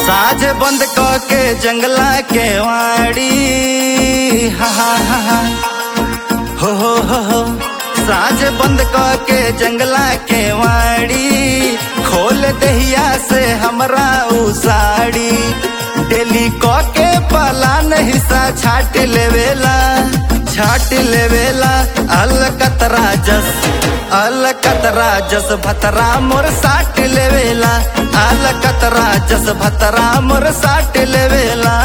साझ बंद क के जंगला के वाड़ी हा हा हा हा हो हो हो हो साझ बंद क के जंगला के वाड़ी खोल दहिया से हमरा उ साड़ी डेली क के पलान हिस्सा छाट लेवेला छाट लेवेला अल कतरा जस अल कतरा जस भतरा मोर साट लेवेला अल कतरा जस भतरा मोर साट लेवेला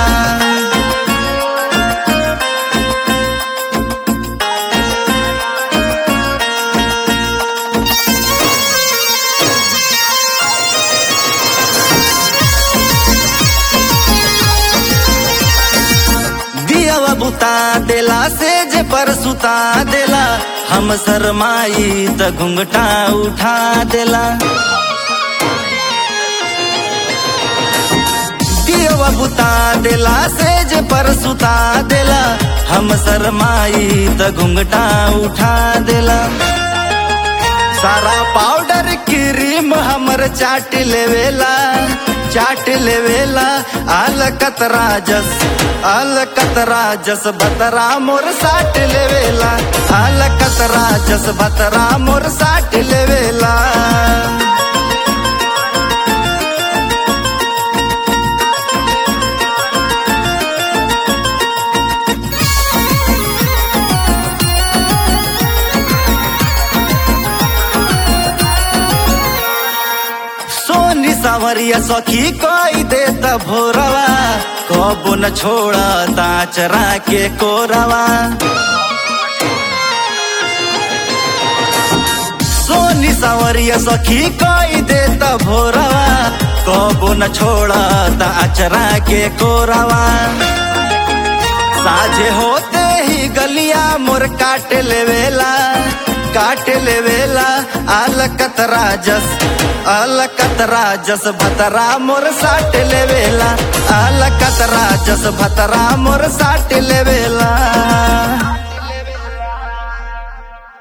दियावा बुता देला से जे पर सुता देला हम शरमाई त घुंघटा उठा देला दियावा बुता देला से जे पर सुता देला हम शरमाई त घुंघटा उठा देला सारा पाउडर क्रीम हमर चाट लेवेला चाट लेवेला आल कतरा जस आल कतरा जस बतरा मोर साट लेवेला आल कतरा जस बतरा मोर साट लेवेला सोनी सावरिया सखी कोई दे त भोरवा कबो न छोड़ा ताचरा के कोरवा सोनी सावरिया सखी कोई दे त भोरवा कबो न छोड़ा ताचरा के कोरवा साझे होते ही गलिया मोर काट लेवेला काट लेवेला आल कतरा जस आल कतरा जस भतरा मोर साट लेवेला आल कतरा जस भतरा मोर साट लेवेला